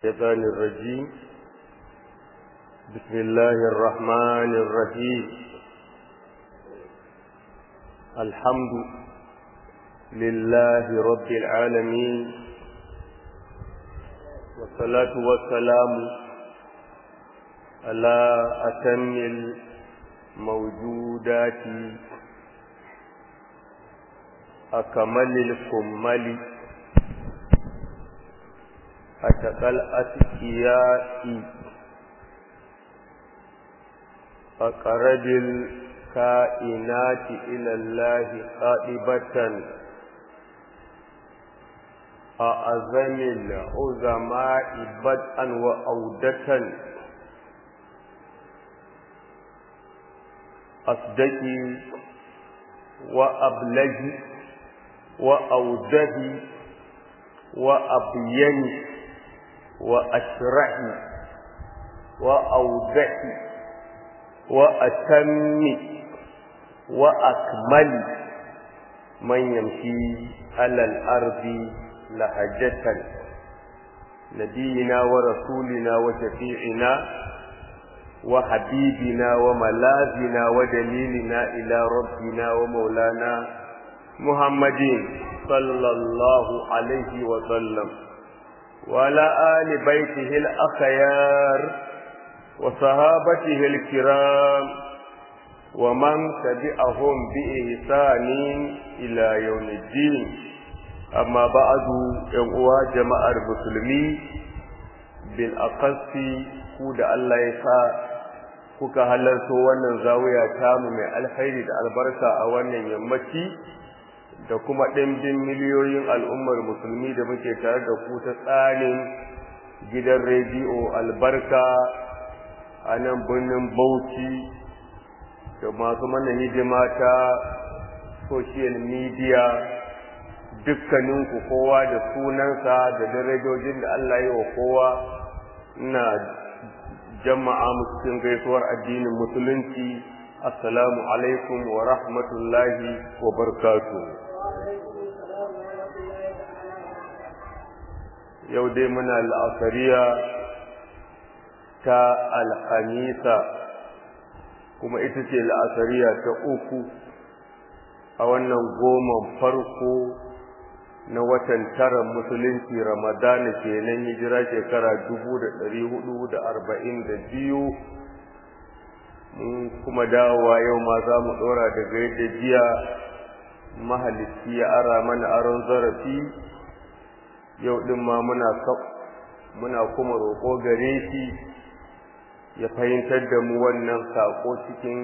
الشيطان الرجيم بسم الله الرحمن الرحيم الحمد لله رب العالمين والصلاة والسلام على أتم الموجودات أكمل الكمل أتقل أتكياء أقرب الكائنات إلى الله قائبة أعظم العظماء بدءا وأودة أصدقي وأبلغي وأوده وأبيني وأشرح وأوضح وأتم وأكمل من يمشي على الأرض لهجة نبينا ورسولنا وشفيعنا وحبيبنا وملاذنا ودليلنا إلى ربنا ومولانا محمد صلى الله عليه وسلم وعلى آل بيته الأخيار وصحابته الكرام ومن تبعهم بإحسان إلى يوم الدين أما بعد ينقوى جماعة المسلمين بالأقص كود الله يسا kuka halarto wannan zawiya tamu mai alkhairi da albarka a wannan yammaci da kuma ɗimbin miliyoyin al'ummar musulmi da muke tare da ku ta tsarin gidan rediyo albarka a nan birnin bauchi da masu mana hidima ta social media dukkaninku kowa da sunansa da darajojin da Allah yi wa kowa ina jama'a cikin gaisuwar addinin musulunci assalamu alaikum wa rahmatullahi wa barakatuh yau dai muna la'akariya ta alhamisa kuma ita ce la'akariya ta uku a wannan goma farko na watan tara musulunci ramadana kenan hijira shekara dubu da ɗari hudu da arba'in da biyu mun kuma dawowa yau ma za mu ɗora daga yadda jiya mahalicci ya ara mana aron zarafi yau ɗin ma muna muna kuma roƙo gare shi ya fahimtar da mu wannan saƙo cikin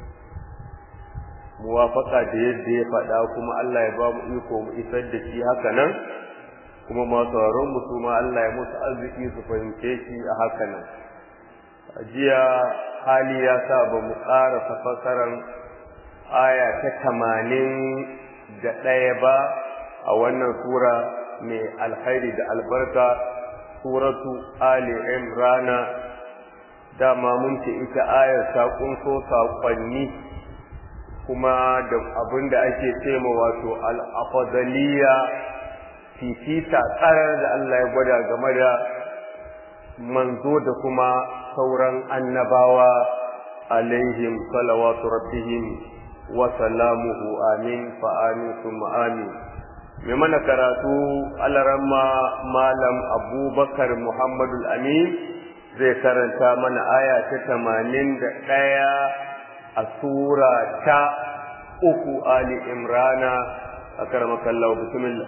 muwafaka da yadda ya faɗa kuma Allah ya ba mu iko mu isar da shi haka nan kuma masu sauraron mu su ma Allah ya musu arziki su fahimce shi a haka nan jiya hali ya sa ba mu ƙara fasaran aya ta tamanin da ɗaya ba a wannan sura mai alkhairi da albarka suratu ali imrana dama mun ce ita ayar ta kunso saƙonni kuma da abin da ake cema wato al'afadaliya fifita tsarar da Allah ya gwada game da manzo da kuma sauran annabawa alaihim salawatu rabbihim wa salamuhu amin fa amin summa amin mai mana karatu alaramma malam abubakar muhammadul amin zai karanta mana aya ta tamanin da ɗaya a sura ta uku ali imrana a karamakallahu bismillah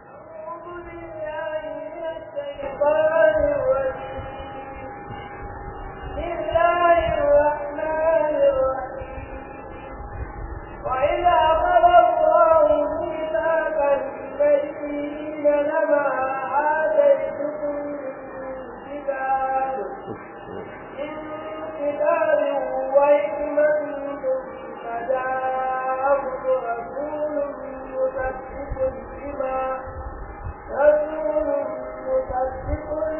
وإذا أخذ الله ميثاق النبيين لما آتيتكم من كتاب من كتاب وحكمة ثم جاءكم رسول مصدق لما رسول مصدق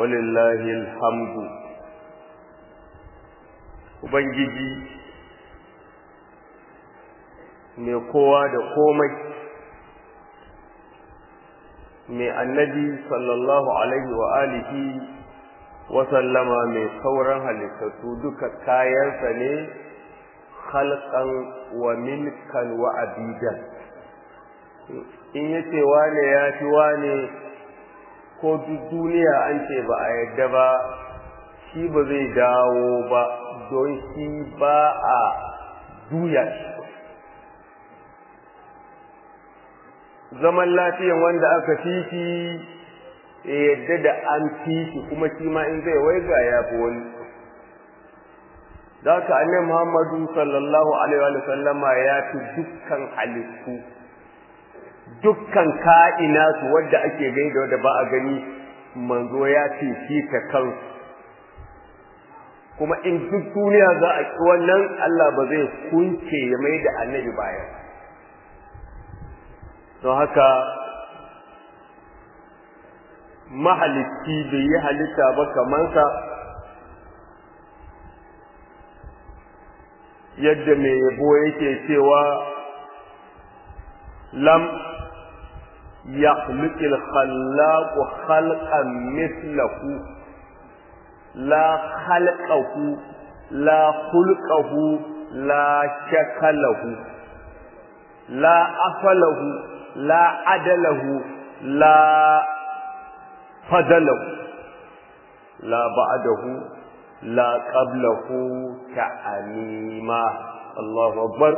walillahi alhamdu ubangiji mai kowa da komai mai annabi sallallahu alaihi wa alihi wa sallama mai sauran halittattu duka kayansa ne khalqan wa milkan wa abidan in yace wane ya fi wane ko duk duniya an ce ba a yadda ba shi ba zai dawo ba don shi ba a duya shi zaman lafiyan wanda aka fifi ya yadda da an fifi kuma shi ma in zai waiga ya fi wani za ka annabi muhammadu sallallahu alaihi wa sallama ya fi dukkan halittu dukkan ka'ina su wadda ake gani da wadda ba a gani manzo ya fifi ta kansu kuma in duk duniya za a ki wannan Allah ba zai kunce ya mai da annabi baya don haka mahalicci bai yi halitta ba kamansa yadda mai yabo yake cewa lam يخلق الخلاق خلقا مثله لا خلقه لا خلقه لا شكله لا أفله لا عدله لا فضله لا بعده لا قبله كأنيما الله أكبر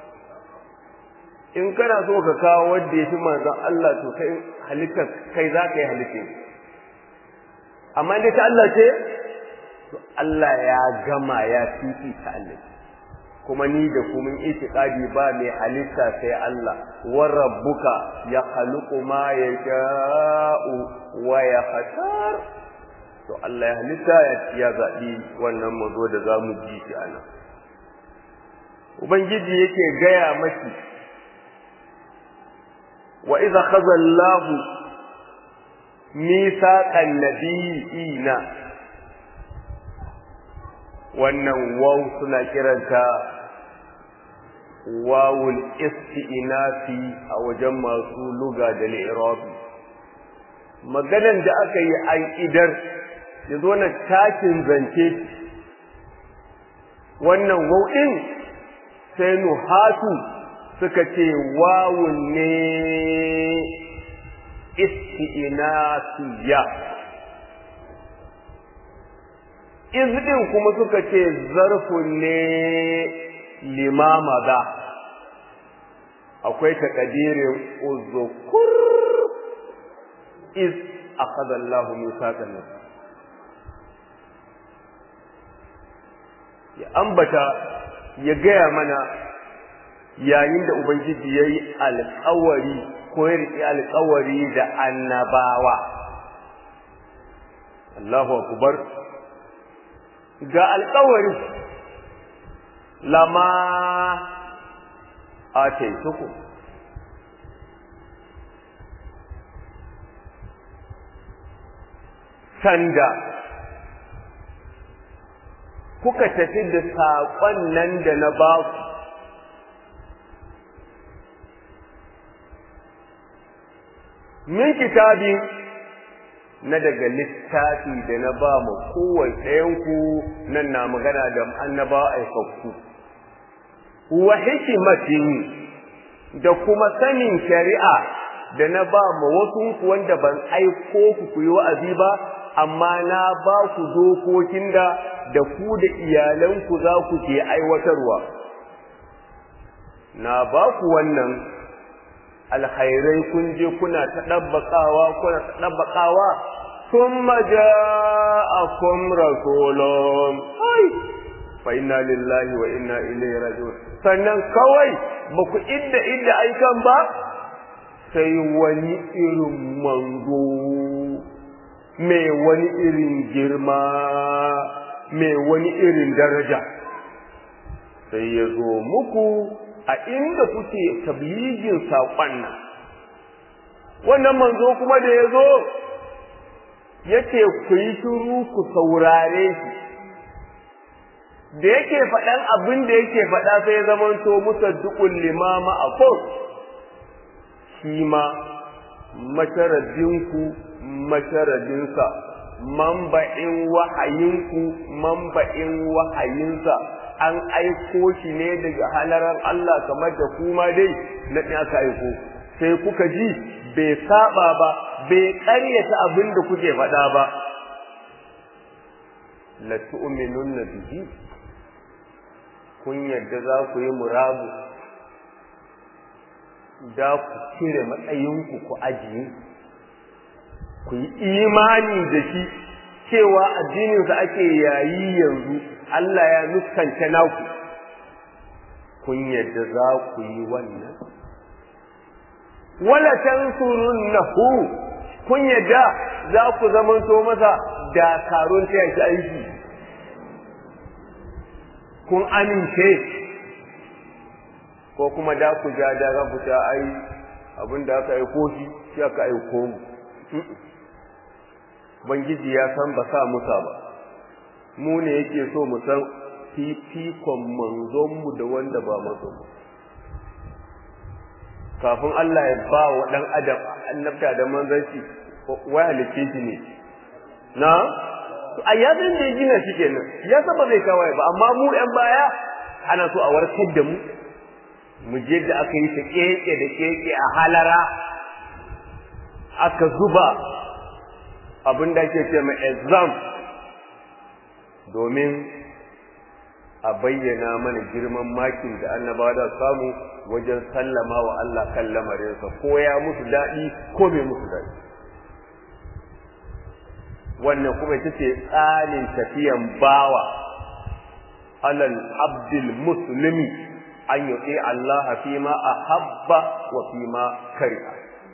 in kana so ka kawo wanda ya fi manzon Allah to kai halittar kai za ka yi halittar amma dai ta Allah ce to Allah ya gama ya fifi ta Allah kuma ni da kuma itiqadi ba mai halitta sai Allah wa rabbuka ya khluqu ma yasha'u wa yakhtar to Allah ya halitta ya zabi wannan mazo da zamu ji shi anan ubangiji yake gaya maki وإذا خذ الله ميثاق النبيين wannan waw suna kiranta wawul isti'nafi a wajen masu luga da li'irabi maganan da aka yi an idar ya zo na takin zance wannan waw din sai nuhatu suka ce wawun ne isti'nasiya izɗin kuma suka ce zarfun ne limama da akwai takadirin uzukur iz akhadha Allahu mithaqan ya ambata ya gaya mana yayin da Ubangiji ya yi alkawari ko ya riƙe alkawari da annabawa. Allahu akubar ga alkawari lama a taituku. Sanda kuka tafi da saƙon nan da na baku min kitabi na daga littafi da na ba mu kowane ɗayanku nan na magana da annaba aikakku wa hikimatin da kuma sanin shari'a da na ba mu wasu wanda ban aiko ku ku yi wa'azi ba amma na ba ku dokokin da da ku da iyalanku za ku ke aiwatarwa na ba ku wannan alkhairai kun je kuna ta ɗabbaƙawa kuna ta ɗabbaƙawa thumma ja'akum rasulun ai fa inna lillahi wa inna ilaihi raji'un sannan kawai ba ku idda idda aikan ba sai wani irin manzo mai wani irin girma mai wani irin daraja sai ya zo muku a inda kuke tabligin saƙon nan wannan manzo kuma da ya zo yace ku yi shiru ku saurare shi da yake faɗan abin da yake faɗa sai ya zamanto musaddiqul limama a shi ma masharadinku masharadinsa mamba'in wahayinku mamba'in wahayinsa an aiko shi ne daga halarar Allah kamar da kuma dai na aka aiko sai kuka ji bai saba ba bai ƙaryata abin da kuke faɗa ba la tu'minunna bihi kun yadda za ku yi murabu da ku cire matsayinku ku ajiye ku yi imani da shi cewa addininsa ake yayi yanzu Allah ya nuskanta naku kun yadda za ku yi wannan wala tansurunnahu kun yadda za ku zamanto masa dakarun taya shi aiki kun amince ko kuma da ku ja da ga fita ai abin da aka aiko shi shi aka aiko mu Bangiji ya san ba sa musa ba mu ne yake so mu san fifikon manzonmu da wanda ba manzon mu kafin Allah ya ba wa dan adam annabta da manzanci wai halice shi ne na a yadin da ya gina shi kenan ya saba zai kawai ba amma mu yan baya ana so a warkar da mu mu je da aka yi ta keke da keke a halara aka zuba abin da ake ce mai exam domin a bayyana mana girman makin da annabawa da samu wajen sallama wa Allah kan lamarinsa ko ya musu daɗi ko bai musu daɗi wannan kuma ita ce tsarin tafiyan bawa alal abdul muslimi an yuti Allah fi ma ahabba wa fi ma kariha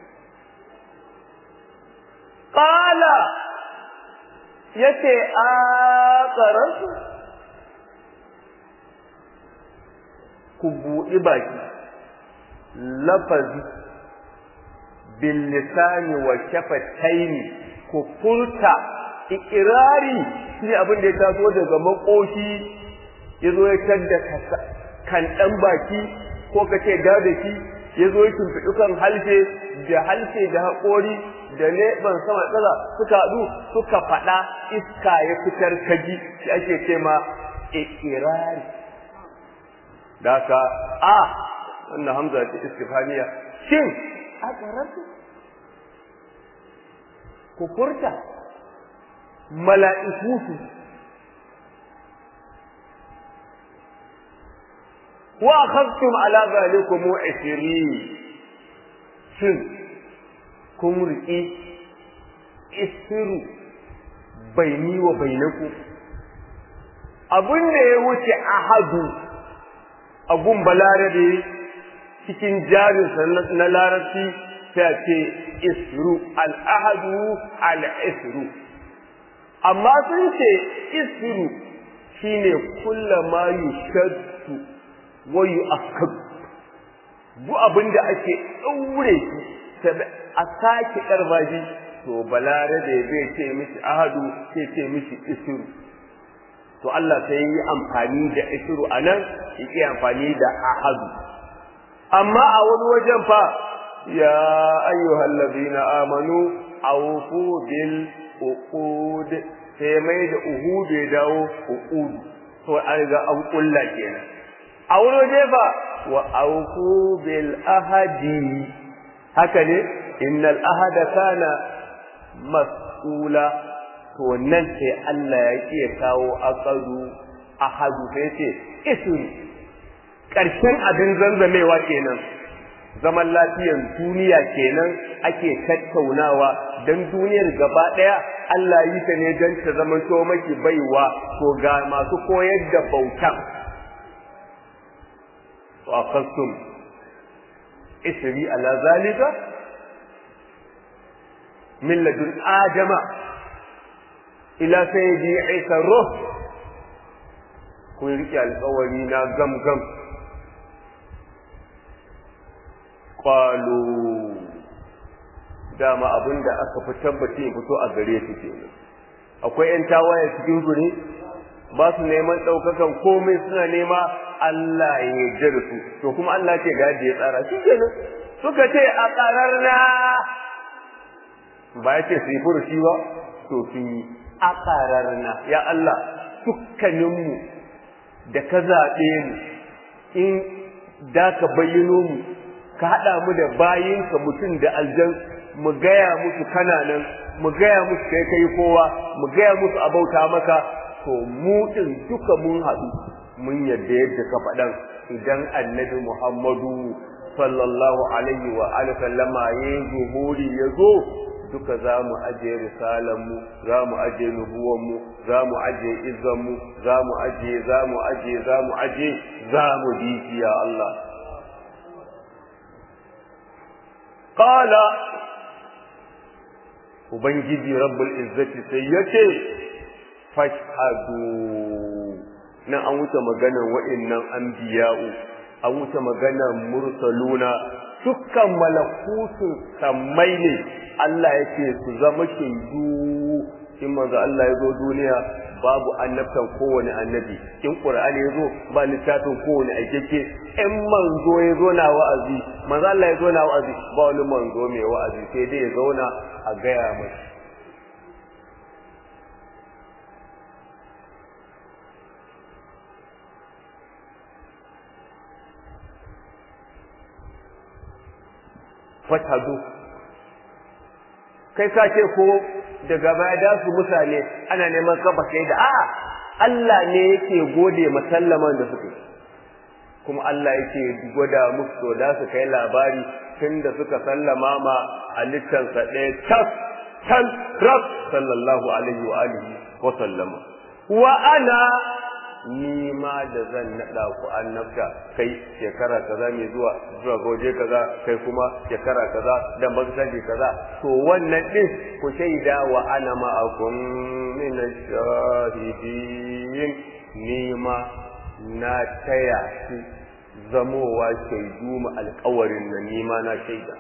qala yace a qaransu ku buɗi baki lafazi bil lisani wa shafataini ku furta ikirari shi abin da ya taso daga makoshi ya zo ya tadda kan ɗan baki ko ka ce da da shi ya zo ya tumfiɗi kan halshe da halshe da haƙori da leɓen sama tsala suka haɗu suka faɗa iska ya fitar kaji shi ake ce ma ikirari da ka a wannan hamza ce istifaniya shin a ƙararsu ku furta mala'iku su wa akhadtum ala zalikum 20 shin kun riƙi isiru baini wa bainaku abin da ya wuce ahadu abun balarabe cikin jarinsa na larabci sai ce isru al'ahadu al'isru amma sun ce isru shine kulla ma yushaddu wa yu'akkad duk abin da ake daure shi a sake karbaji to balarabe zai ce mishi ahadu sai ce mishi isru to Allah sai yi amfani da isru anan yake amfani da ahadu amma a wani wajen fa ya ayyuhal ladina amanu awfu bil uqud sai mai da uhud ya dawo uqud to an ga an kulla kenan a wani waje fa wa awfu bil ahadi haka ne innal ahada kana mas'ula to nan sai Allah ya iya kawo aqadu ahadu sai ce isun ƙarshen abin zanzamewa kenan zaman lafiyan duniya kenan ake tattaunawa don duniyar gaba ɗaya Allah yi ta ne don ta zama to maki baiwa to ga masu koyar da bautan wa kasum isri ala zalika min ladun adama ila sayyidi isa ruh kun rike alƙawari na gam gam qalu dama abin da aka fi tabbaci ya fito a gare su ke akwai ‘yan tawaye cikin su ne ba su neman ɗaukakan komai suna nema Allah ya yarda da su to kuma Allah ce ga ya tsara shi kenan suka ce a ƙarar na ba ya ce su yi furushi ba to su yi a ƙarar na ya Allah dukkaninmu da ka zaɓe mu in da ka bayyano mu ka haɗa mu da bayinka mutum da aljan mu gaya musu kananan mu gaya musu kai kai kowa mu gaya musu abauta maka to mu din duka mun haɗu mun yadda yadda ka faɗan idan annabi Muhammadu sallallahu alaihi wa alihi sallama ya zuhuri ya zo duka za mu aje risalanmu za mu aje nubuwanmu za mu aje izzanmu za mu aje za mu aje za mu aje za mu bi ya Allah qala ubangiji rabbul izzati sai yace fashhadu nan an wuce maganar wa'annan anbiya'u an wuce maganar mursaluna dukkan malakutun sammai ne Allah yake su zama shaidu in manzo Allah ya zo duniya babu annabtan kowane annabi in qur'ani ya zo ba littafin kowane aikeke in manzo ya zo na wa'azi manzo Allah ya zo na wa'azi ba wani manzo mai wa'azi sai dai ya zauna a gaya masa fatadu kai ka ce ko daga baya da su mutane ana neman kafa kai da a'a Allah ne yake gode masallaman da suke kuma Allah yake gwada musu to da su kai labari tun da suka sallama ma halittansa ɗaya tas tan rak sallallahu alaihi wa alihi wa sallama wa ana ni ma da zan naɗa ku annabta kai shekara kaza mai zuwa zuwa goje kaza kai kuma shekara kaza da magsaji kaza to wannan din ku shaida wa ana ma'akum min shahidin ni ma na taya ku zamowa shaidu mu alƙawarin nan ni ma na shaida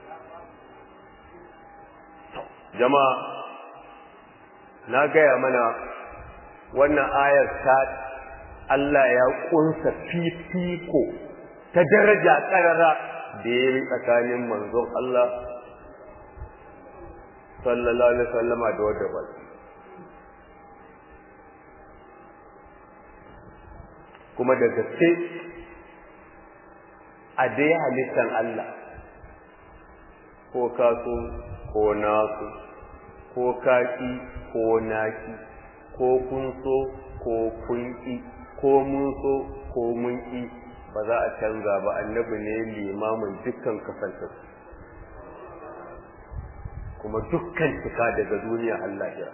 jama'a na gaya mana wannan ayar ta Allah ya kunsa fifiko ta daraja karara da ya yi tsakanin manzon Allah sallallahu alaihi wasallama da wadda ba kuma da gaske a dai halittar Allah ko kaso ko nasu ko kaki ko naki ko kun so ko kun ƙi ko mun so ko mun ƙi ba za a canza ba annabi ne limamin dukkan kasantar kuma dukkan cika daga duniya Allah ya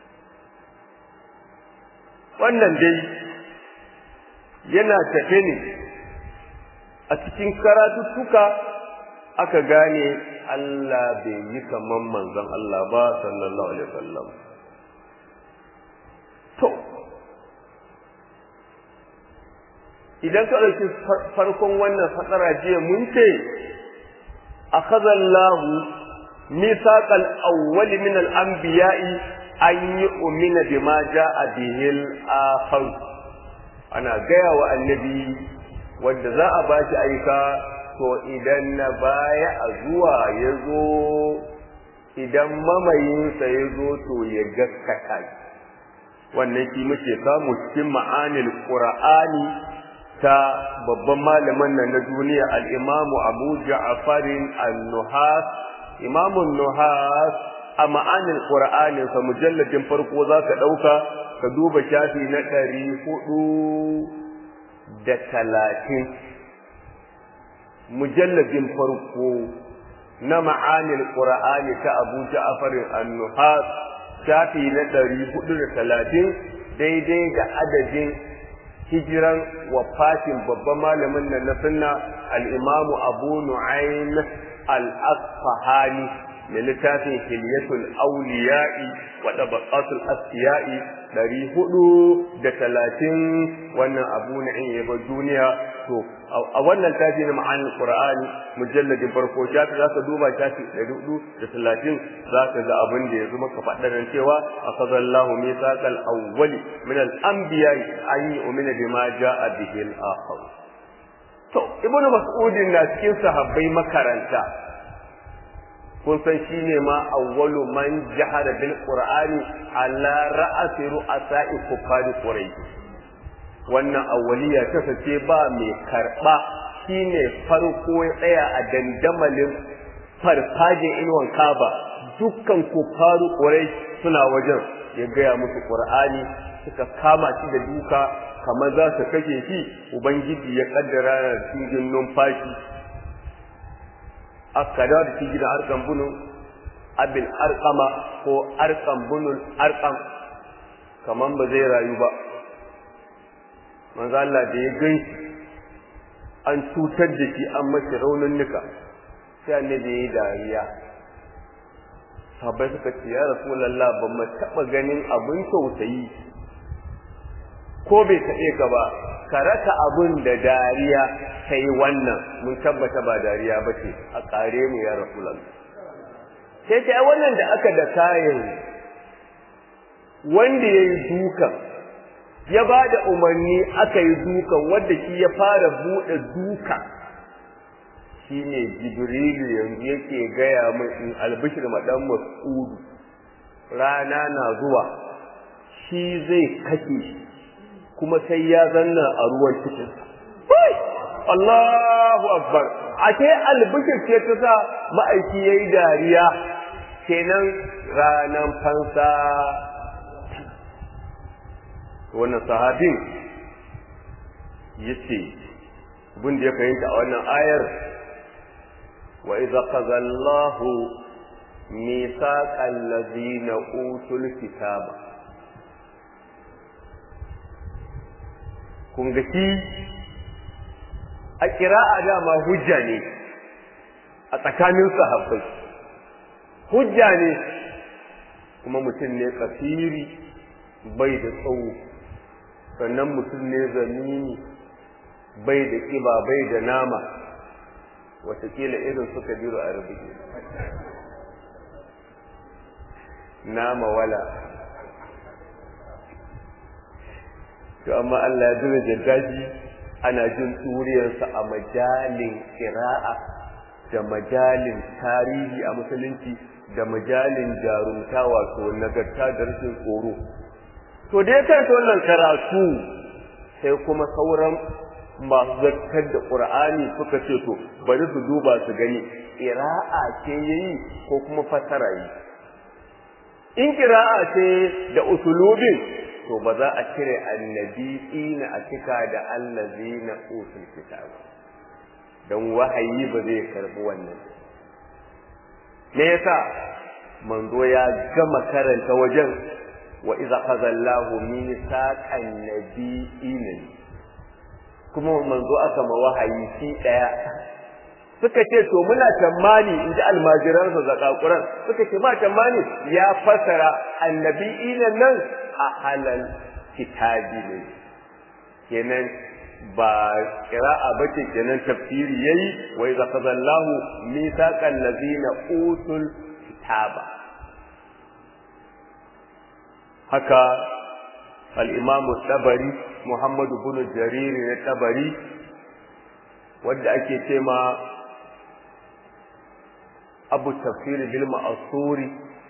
wannan dai yana tafe ne a cikin karatuttuka aka gane Allah bai yi kaman manzon Allah ba sallallahu alaihi wasallam to idan ka ɗauki farkon wannan fatsara jiya mun ce akhadha Allah mithaqal awwal min al-anbiya'i an yu'mina bima ja'a bihi al-akhar ana gaya wa annabi wanda za a bashi aika to idan na baya a zuwa ya zo idan mamayinsa ya zo to ya gaskata wannan shi muke samu cikin ma'anil qur'ani ta babban malamin nan na duniya al-imamu abu ja'farin an-nuhas imamun nuhas a ma'anil qur'ani sa mujalladin farko zaka dauka ka duba shafi na ɗari hudu da talatin mujalladin farko na ma'anil qur'ani ta abu ja'farin an-nuhas shafi na ɗari hudu da talatin daidai da adadin hijiran wafatin babban malamin nan na sunna al-imamu abu nu'aym al-asfahani mai littafin hilyatul auliya'i wa tabaqatul asfiya'i ɗari hudu da talatin wannan abu na in yaba duniya to a wannan tafi na ma'anin qur'ani mujalladin farko shafi za ka duba shafi ɗari hudu da talatin za ka ga abin da ya zama ka faɗa nan cewa akhadallahu mithaqal awwali min al-anbiya'i an yu'mina bima ja'a bihi al-akhar to ibnu mas'udin na cikin sahabbai makaranta kun san shi ne ma awwalu man jahara bil qur'ani ala ra'asi ru'asa'i kufari quraish wannan awwaliya ta sace ba mai karba shine farko ya tsaya a dandamalin farfajin inuwan kaba dukkan kufaru quraish suna wajen ya gaya musu qur'ani suka kama shi da duka kamar za su kashe shi ubangiji ya kaddara da cikin numfashi aka dawo da shi gidan arkan bunu abin arkama ko arkan bunun arkam kaman ba zai rayu ba manzo Allah da ya gan shi an cutar da shi an mashi raunin nika sai annabi ya yi dariya sahabbai suka ce ya rasulullah ba mu taɓa ganin abin tausayi ko bai taɓe ka ba ka raka abin da dariya sai wannan mun tabbata ba dariya ba ce a ƙare mu ya rasulallah sai ta wannan da aka da kayan wanda ya yi dukan ya ba da umarni aka yi dukan wanda shi ya fara buɗe duka shi ne jibrilu yanzu yake gaya min in albishir maɗan mas'udu rana na zuwa shi zai kashe shi kuma sai ya zanna a ruwan cikin Allahu akbar ake albishir ce ta sa ma'aiki yayi dariya kenan ranan fansa wannan sahabin yace abin da ya fahimta a wannan ayar wa idza qadallahu mithaqal ladina utul kitaba kun ga shi a kira'a dama hujja ne a tsakanin sahabbai hujja ne kuma mutum ne kafiri bai da tsawo sannan mutum ne zamini bai da kiba bai da nama watakila irin suka biro a rubuce nama wala to amma Allah ya daraja shi ana jin turiyarsa a majalin kira'a da majalin tarihi a musulunci da majalin jarumta wato nagarta da rashin tsoro to da ya karanta wannan karatu sai kuma sauran masu zartar da ƙur'ani suka ce to bari su duba su gani ƙira'a ce yayi ko kuma fasara yi in ƙira'a ce da usulubin to ba za a cire annabi ina a cika da allazi na usul kitab don wahayi ba zai karbi wannan me yasa manzo ya gama karanta wajen wa iza qadallahu mithaqan nabiyina kuma manzo aka ma wahayi shi daya suka ce to muna tamani in ji almajiransa zakakuran suka ce ba tamani ya fasara annabi'ina nan a halal kitabi ne kenan ba qira'a bace kenan tafsiri yayi wa iza qadallahu mithaqan ladina utul kitaba haka al-imam tabari muhammad ibn jarir ne tabari wanda ake cema abu tafsir bil ma'suri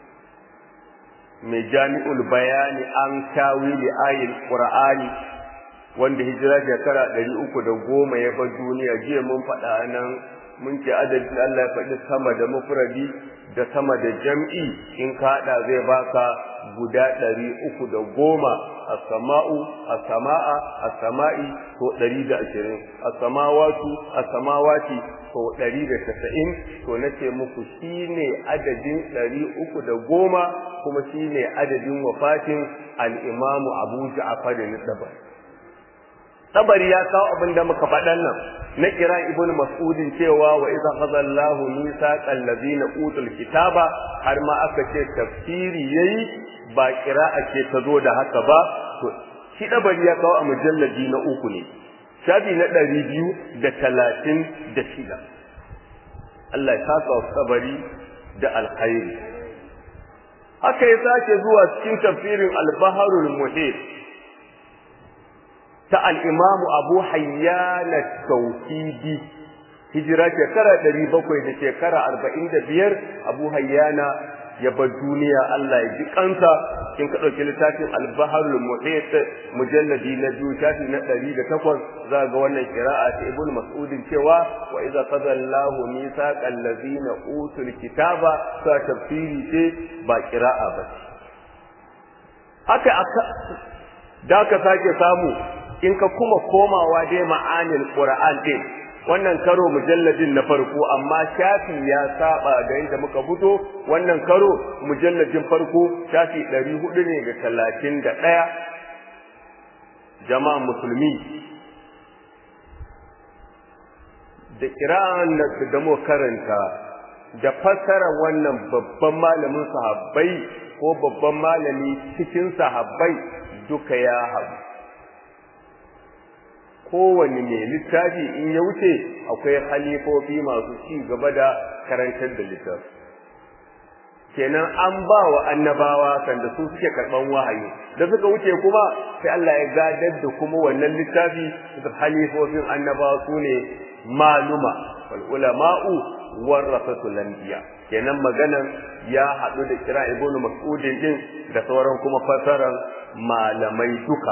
mai jami'ul bayani an tawili ayil qur'ani wanda hijira shekara ɗari uku da goma ya bar duniya jiya mun faɗa nan mun ce adadin Allah ya faɗi sama da mufradi da sama da jam'i in ka haɗa zai baka guda ɗari uku da goma a sama'u a sama'a a sama'i ko ɗari da ashirin a samawatu a samawati ko ɗari da tasa'in to na ce muku shi ne adadin ɗari uku da goma kuma shi ne adadin wafatin al'imamu abu ja'afar da tabari ya kawo abin da muka faɗan nan na kira ibnu mas'udin cewa wa idza khadallahu mithaqal ladina utul kitaba har ma aka ce tafsiri yayi ba kira'a ce ta zo da haka ba to shi dabari ya kawo a mujalladi na uku ne shafi na ɗari biyu da talatin da shida Allah ya saka wa kabari da alkhairi haka ya sake zuwa cikin tafsirin al-baharul muhit ta al-imamu abu hayyan at-tawhidi hijira shekara ɗari bakwai da shekara arba'in da biyar abu hayyana ya bar duniya Allah ya ji kansa in ka ɗauki littafin albaharul muhit mujalladi na biyu shafi na ɗari da takwas za ga wannan kira'a ta ibnu mas'udin cewa wa idza qada Allahu mithaqal ladzina utul kitaba sa tafsiri ce ba kira'a ba haka aka da ka sake samu in ka kuma komawa dai ma'anil qur'an din wannan karo mujalladin na farko amma shafi ya saba da yadda muka fito wannan karo mujalladin farko shafi ɗari hudu ne ga talatin da ɗaya jama'an musulmi da kira'an da mu karanta da fassara wannan babban malamin sahabbai ko babban malami cikin sahabbai duka ya haɗu kowane mai littafi in ya wuce akwai halifofi masu ci gaba da karantar da littafi kenan an ba wa annabawa sanda su suke karɓan wahayi da suka wuce kuma sai Allah ya gadar da kuma wannan littafi da halifofin annabawa su ne maluma wal ulama'u warasatul anbiya kenan maganan ya haɗu da kira ibnu mas'udin din da sauran kuma fasaran malamai duka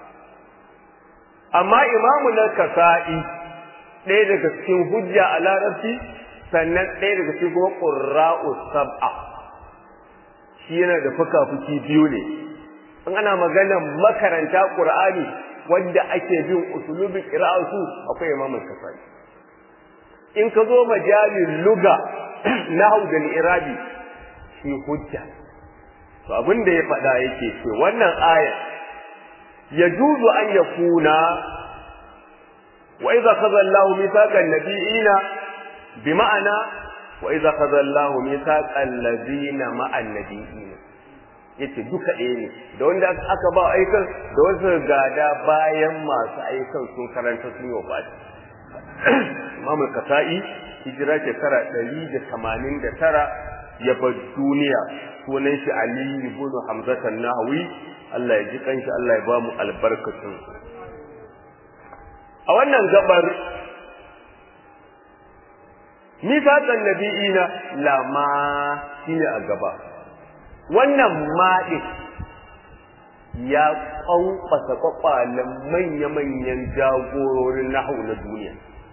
amma imamu na kasa'i ɗaya daga cikin hujja a larabci sannan ɗaya daga cikin kuma ƙurra'u sab'a shi yana da fuka-fuki biyu ne in ana maganar makaranta ƙur'ani wanda ake bin usulubin ƙira'atu akwai imamu kasa'i in ka zo majalin luga na da irabi shi hujja to abin da ya faɗa yake ce wannan aya يجوز أن يكون وإذا خذ الله ميثاق النبيين بمعنى وإذا خذ الله ميثاق الذين مع النبيين yace duka ɗaya ne da wanda aka ba aikan da wasu gada bayan masu aikan sun karanta sun yi wafati Imam Kasa'i hijira shekara ɗari da tamanin da tara ya bar duniya sunan shi Ali ibn Hamza Nahawi Allah ya ji kanshi Allah ya ba mu albarkacin a wannan gabar nifaqan nabiyina lama shine a gaba wannan maɗin ya ƙwanƙwasa kwakwalen manya-manyan jagororin nahu na duniya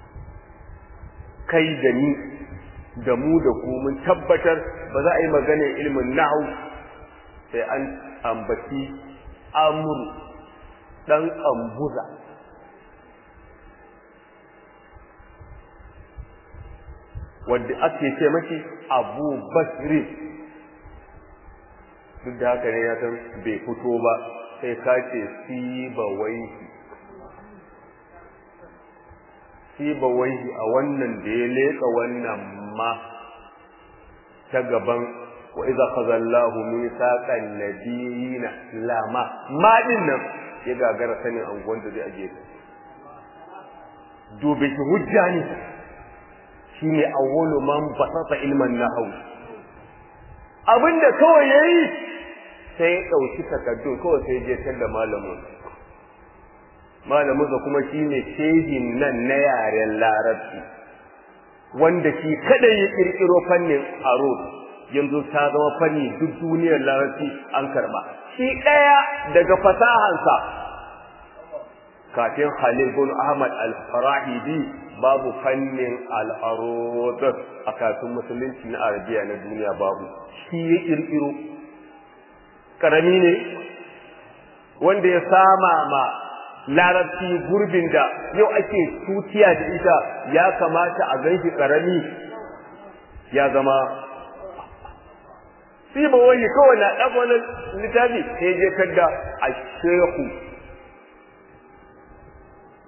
kai da ni da mu da ku mun tabbatar ba za a yi maganar ilimin nahu sai an ambaci amuru ɗan ambuza wadda ake ce mashi abu basri duk da haka ne ya san bai fito ba sai ka ce siba waihi siba waihi a wannan da ya leƙa wannan ma ta gaban wa iza khazallahu mithaqan nabiyina lama ma din nan ya gagara sanin angon da zai aje dube shi hujja ne shine awwalu man basata ilman nahwu abinda kawai yayi sai ya dauki takaddu kawai sai je tar da malamin malamin sa kuma shine shehin nan na yaren larabci wanda shi kada ya kirkiro fannin arud yanzu ta zama fanni duk duniyar larabci an karba shi daya daga fasahansa kafin Khalil bin Ahmad al-Farahidi babu fannin al-arud a kafin musulunci na Arabiya na duniya babu shi ya kirkiro karami ne wanda ya sama ma larabci gurbin da yau ake tutiya da ita ya kamata a ganshi karami ya zama sai ba wani kawai na ɗaga wani littafi sai je kadda a shehu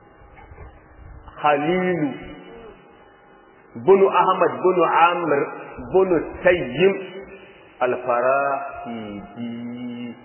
halilu bunu ahmad bunu amr bunu tayyim al-farahidi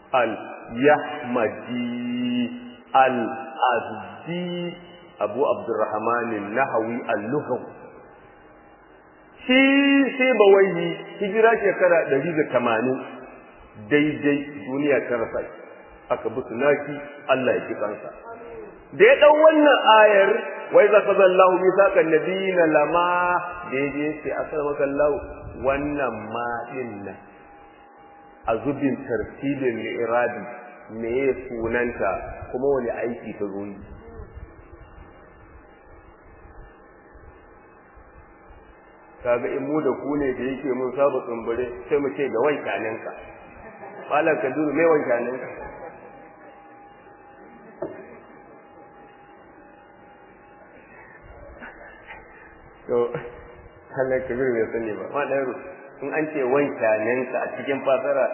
al-yahmadi al-azdi abu abdurrahman nahawi al-lughawi shi sai bawai hijira shekara 180 daidai duniya ta rasa aka bi sunaki Allah ya ji kansa da ya dau wannan ayar wai za ka zallahu misaqan nabiyina lama daidai sai aslamaka Allah wannan ma din nan a zubin tartibin li'irabi me sunanta kuma wani aiki ta zo yi kaga in mu da ku ne da yake mun saba tsumbure sai mu ce da wankaninka malam kaduru mai wankaninka to Allah kabir bai sani ba ma dan in an ce wankaninka a cikin fasara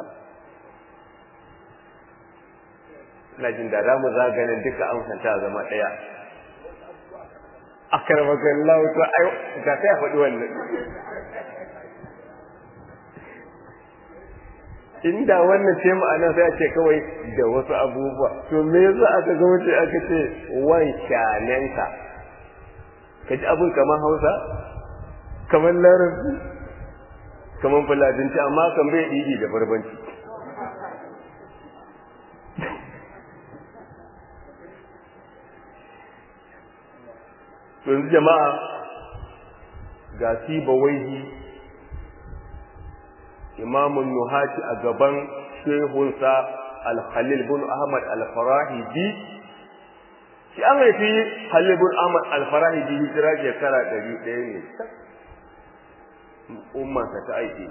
ina jin da za mu zaganin duka amsanta zama ɗaya akarmakan lahu to ai ga sai faɗi wannan inda wannan ce ma'ana sai a ce kawai da wasu abubuwa to me yasa aka ga mutum aka ce wan shanenka ka ji abin kamar hausa kamar larabci kamar fulatinci amma kan bai ɗiɗi da barbanci yanzu jama'a ga sibawaihi imamun nuhati a gaban shehunsa al-khalil bin ahmad al-farahidi shi an haifi khalil bin ahmad al-farahidi hijira shekara ɗari ɗaya ne ummansa ta aiki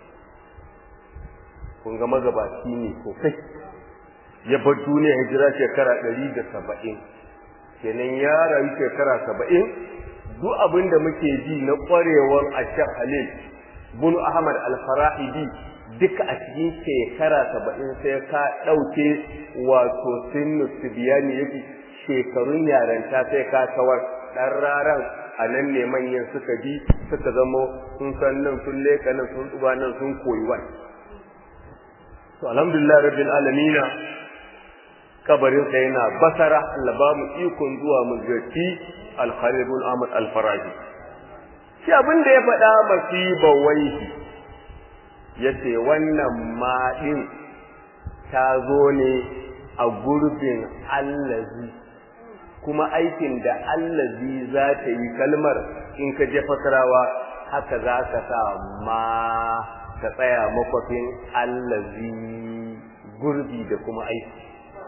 kun ga magabaci ne sosai ya bar duniya hijira shekara ɗari da saba'in kenan ya rayu shekara saba'in duk abin da muke ji na ƙwarewar ashar halil bin ahmad al-farahidi duka a cikin shekara saba'in sai ka ɗauke wato sinnu tibiyani yake shekarun yaranta sai ka kawar ɗan raran a nan ne manyan suka bi suka zamo sun san nan sun leka nan sun tsuba nan sun koyi wani to alhamdulillah rabbil alamina kabarinsa yana basara Allah ba mu ikon zuwa mu ziyarci al-Khalid Ahmad al-Faraji shi abin da ya faɗa masiba waihi yace wannan ma din ta zo ne a gurbin allazi kuma aikin da allazi za ta yi kalmar in ka je fasarawa haka za ka sa ma ka tsaya makwafin allazi gurbi da kuma aiki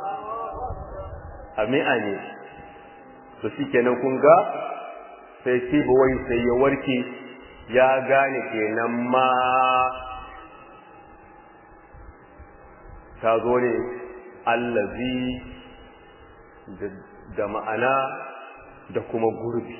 ami'a ne to shikenan kun ga sai shi wai sai ya warke ya gane kenan ma ta zo ne allazi da ma'ana da kuma gurbi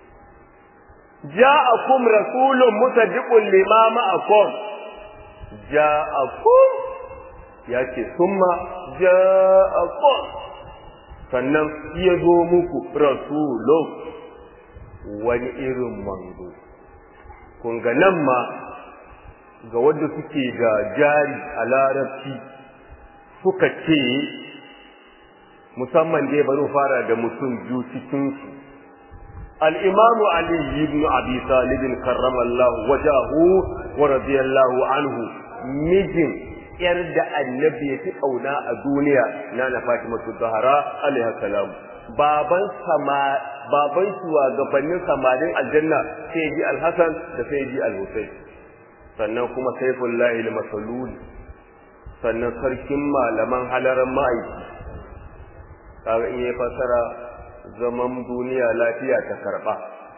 ja'akum rasulun musaddiqun lima ma'akum ja'akum ya ce summa ja'akum sannan ya zo muku rasulun wani irin manzo kun ga nan ma ga wanda suke da jari a larabci suka ce musamman dai bari fara da mutum biyu cikinsu الإمام علي بن أبي طالب كرم الله وجهه ورضي الله عنه مجن يرد النبي في قونا الدنيا نانا فاطمة الزهراء عليها السلام baban sama baban shugabannin samarin aljanna sai ji alhassan da sai ji alhussein sannan kuma saifullahi al-masalul sannan sarkin malaman halaran ma'aiki kaga in ya fasara zaman duniya lafiya ta karba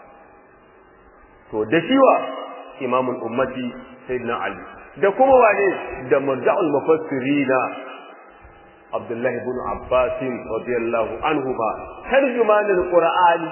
to da shiwa imamul ummati sayyidina ali da kuma wane da marja'ul mufassirina abdullah ibn abbas radiyallahu anhu ba tarjumanul qur'ani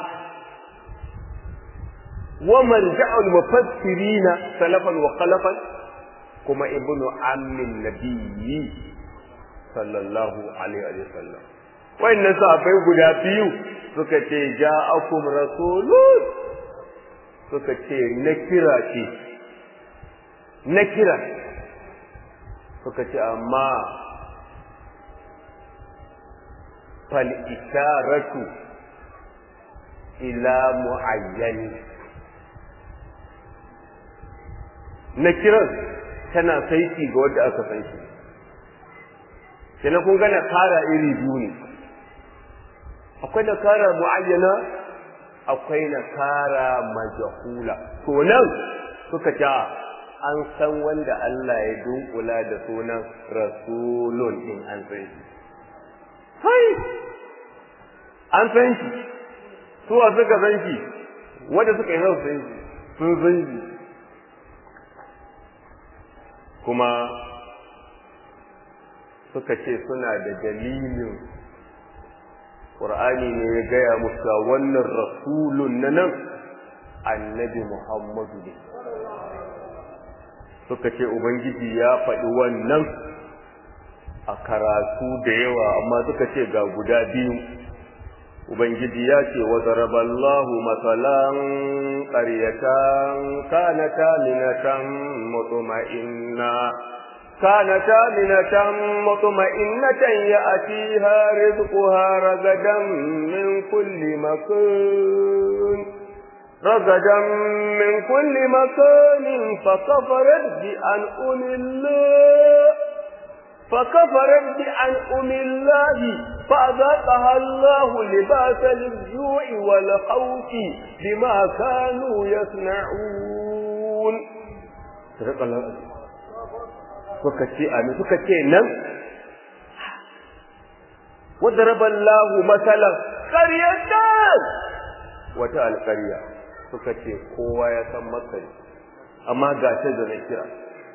wa marja'ul mufassirina salafan wa khalafan kuma ibnu ammin nabiyyi sallallahu alaihi wa sallam wannan sahabbai guda biyu suka ce ja'akum rasulun suka ce na kira ce na kira suka ce amma fal isharatu ila muayyani na kiran tana saiti ga wanda aka san shi kenan kun ga nakara iri biyu ne akwai nakara muayyana akwai nakara majhula to nan suka ce an san wanda Allah ya dunkula da sunan rasulun in an san shi hai an san shi suwa suka san shi wanda suka yi san shi sun san shi kuma suka ce suna da dalilin ƙur'ani ne ya gaya musa wannan rasulun na nan annabi muhammadu ne suka ce ubangiji ya faɗi wannan a karatu da yawa amma suka ce ga guda biyu ubangiji ya ce wa zaraballahu matsalan ƙaryatan kanata minatan mutuma'inna كانت آمنة مطمئنة يأتيها رزقها رغدا من كل مكان رغدا من كل مكان فكفرت بأنعم الله فكفرت بأنعم الله فأذاقها الله لباس الجوع والخوف بما كانوا يصنعون صدق الله suka ce amin suka ce nan wadaraba Allah masalan qaryatan wata alƙarya suka ce kowa ya san masari amma ga ta da na kira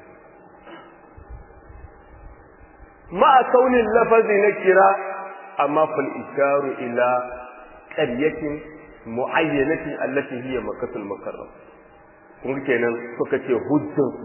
ma kaunin lafazi na kira amma fal isharu ila qaryatin muayyanatin allati hiya makkatul mukarram kun kenan suka ce hujjan su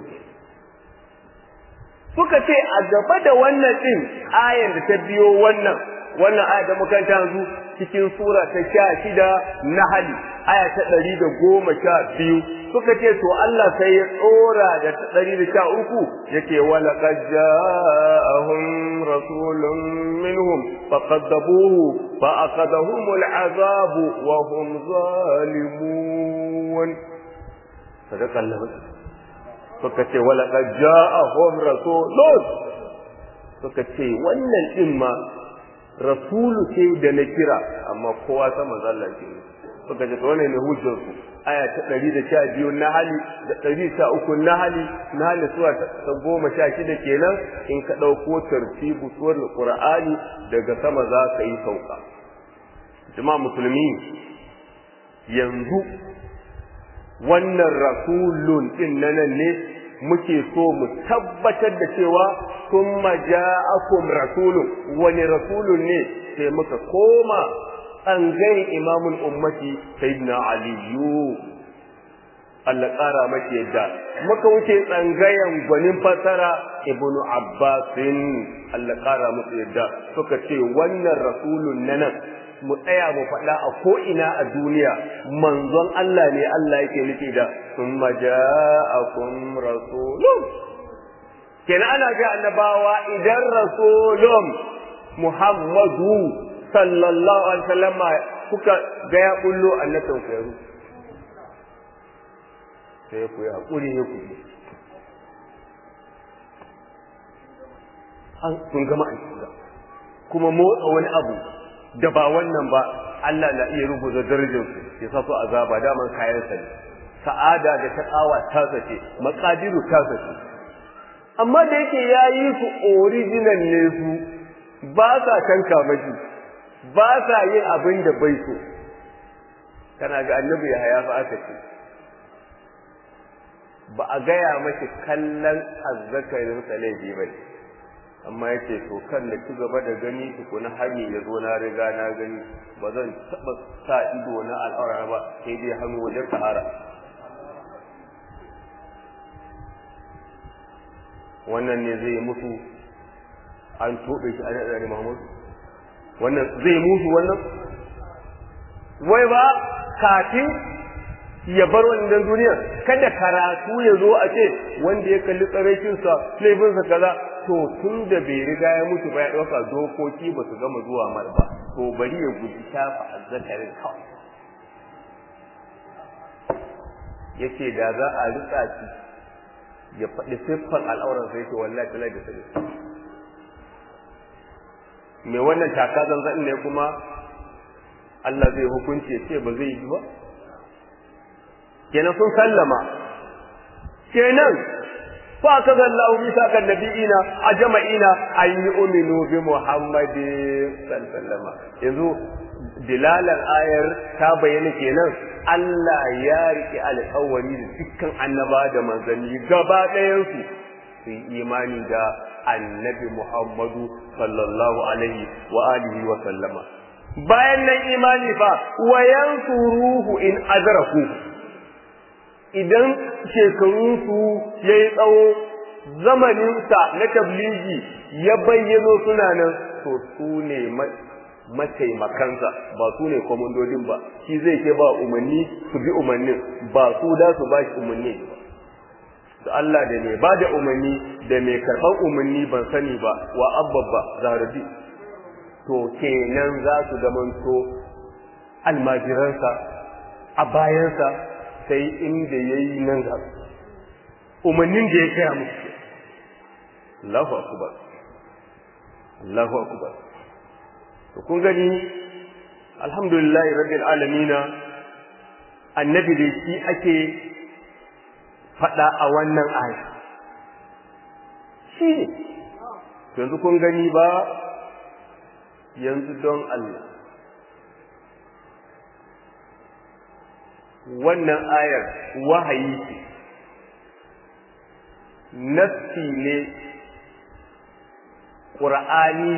suka ce a gaba da wannan din ayan da ta biyo wannan wannan aya da muka yanzu cikin sura ta sha shida na hali aya ta ɗari da goma sha biyu suka ce to Allah sai ya tsora da ta ɗari da sha uku yake wala qad ja'ahum rasulun minhum faqaddabuhu fa aqadahum al'azab wa hum zalimun sadaqa Allah suka ce wala qad ja'ahum rasulun suka ce wannan din ma rasulu ce da na kira amma kowa ta manzalla ce suka ce wannan ne hujjar su aya ta 112 na hali da 113 na hali na hali suwa ta 16 kenan in ka dauko tartibu suwar qur'ani daga sama za ka yi sauka jama'a musulmi yanzu wannan rasulun din nan ne muke so mu tabbatar da cewa summa ja'akum rasulun wani rasulun ne sai muka koma tsangayin imamul ummati sayyidina aliyu Allah ƙara maki yadda muka wuce tsangayen gwanin fasara ibnu abbasin Allah ƙara musu yadda suka ce wannan rasulun na nan mu tsaya mu faɗa a ko'ina a duniya manzon Allah ne Allah yake nufi da sun maja'akum rasulun kenan ana ga annabawa idan rasulun Muhammadu sallallahu alaihi wasallam kuka ga ya bullo annabin ku yaro sai ku yi hakuri ne ku an kun gama aiki kuma motsa wani abu da ba wannan ba Allah na iya rubuta darajar su ya sa su azaba daman kayan sa ne sa'ada da ta kawa ta sace maqadiru ta sace amma da yake yayi su original ne su ba sa tanka maji ba sa yin abin da bai so kana ga annabi ya haya fa aka ce ba a gaya mashi kallon azzakarin sa laifi bai amma yace to kan da ci gaba da gani tukuna hani ya zo na riga na gani ba zan taba sa ido na al'aura ba sai dai hannu wajen sahara wannan ne zai mutu an tobe shi a naɗa Muhammad wannan zai musu wannan wai ba kafin ya bar wannan duniya kada karatu ya zo a ce wanda ya kalli tsaraicinsa laifinsa kaza to tun da bai riga ya mutu ba ya ɗauka dokoki ba su gama zuwa mar ba to bari ya guji shafa azzakarin kawai ya ce da za a rika shi ya faɗi siffar al'auran sai ce wallahi talai da sai mai wannan taka zanzan ne kuma Allah zai hukunci ya ce ba zai yi ba kenan sun sallama kenan fa kaza Allah bisa kan nabiyina a jama'ina an yi uminu bi Muhammadin sallallahu yanzu dilalan ayar ta bayyana kenan Allah ya rike alƙawari da dukkan annaba da manzanni gaba ɗayan su su yi imani da annabi Muhammadu sallallahu alaihi wa alihi wa sallama bayan nan imani fa wa yansuruhu in adraku idan shekarunsu ya yi tsawo zamaninsa na tabligi ya bayyano suna nan to su ne mataimakansa ba su ne kwamandodin ba shi zai ke ba umarni su bi umarnin ba su da su ba shi umarni ba da Allah da mai ba da umarni da mai karɓar umarni ban sani ba wa abbabba zarabi to kenan za su zamanto almajiransa a bayansa sai inda ya yi nan ga umarnin da ya kaya musu Allahu akubar Allahu akubar to kun gani alhamdulillahi rabbil alamina annabi da shi ake faɗa a wannan aya shi ne yanzu kun gani ba yanzu don Allah wannan ayar wahayi ce nassi ne ƙur'ani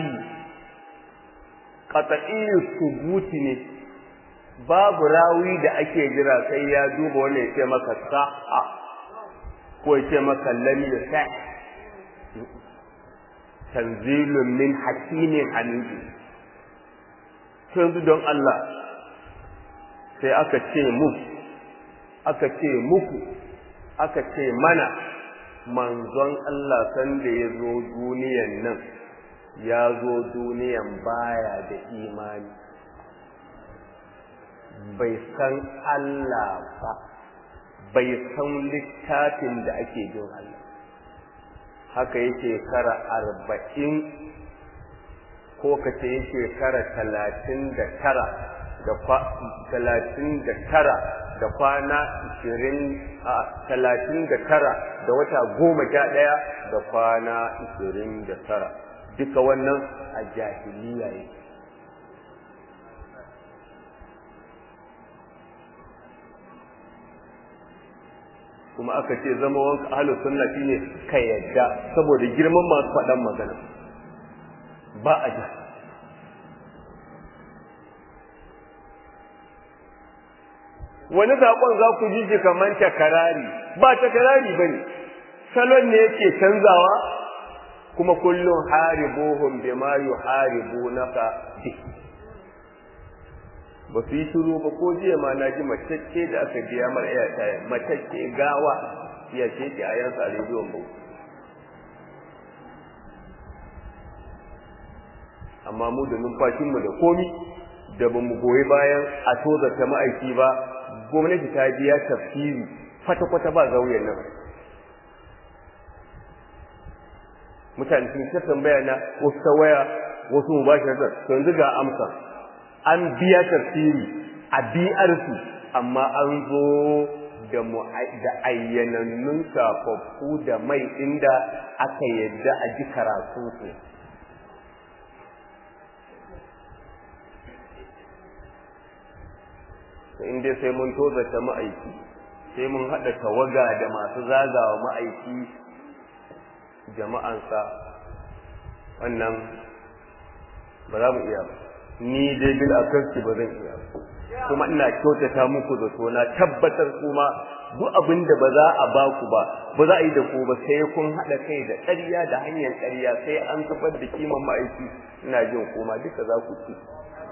qat'iyyu subuti ne babu rawi da ake jira sai ya duba wannan ya ce maka sa'a ko ya ce maka lam yasa tanzilun min hakimin hamidi yanzu don Allah sai aka ce mu aka ce muku aka ce mana manzon Allah sanda ya zo duniyan nan ya zo duniyan baya da imani bai san Allah ba bai san littafin da ake jin Allah haka yake kara arba'in ko ka ce yake kara talatin da tara da talatin da tara da kwana ishirin a talatin da tara da wata goma sha ɗaya da kwana ishirin da tara duka wannan a jahiliya yake kuma aka ce zama wanka ahlus sunna shine ka yadda saboda girman masu faɗan magana ba a ji wani zaƙon za ku ji shi kamar takarari ba takarari ba ne salon ne yake canzawa kuma kullum haribuhum bima yuharibunaka bi ba su yi shiru ba ko jiya ma na ji matacce da aka biya mar iya taya matacce gawa ya ce ki a yansa a rediyon bau amma mu da numfashinmu da komi da ba mu goyi bayan a tozarta ma'aiki ba gwamnati ta biya tafsiri kwata-kwata ba zauyen nan mutane sun ta tambaya na wasu ta waya wasu mu bashi to yanzu ga amsa an biya tafsiri a biyarsu amma an zo da da ayyanannun safaffu da mai inda aka yadda a ji karatunsu in dai sai mun tozata ma'aiki sai mun haɗa tawaga da masu zagawa ma'aiki jama'ansa wannan ba za mu iya ba ni dai bil akarci ba zan iya ba kuma ina kyautata muku zato na tabbatar kuma duk abin da ba za a ba ku ba ba za a yi da ku ba sai kun haɗa kai da ƙarya da hanyar ƙarya sai an zubar da kiman ma'aiki ina jin kuma duka za ku ci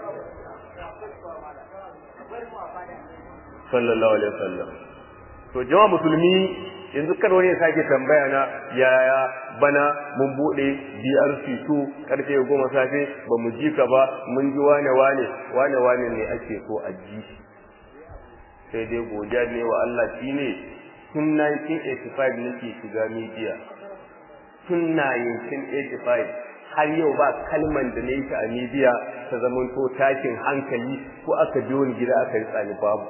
sallallahu alaihi wasallam to jama'a musulmi yanzu kar wani ya sake tambaya na yaya bana mun bude BRC2 karfe 10 safe ba mu ji ka ba mun ji wane wane wane wane ne ake so a ji sai dai godiya ne wa Allah shine tun 1985 nake shiga media tun 1985 har yau ba kalman da na yi ta a media ta zamanto takin hankali ko aka biyo ni gida aka yi tsani babu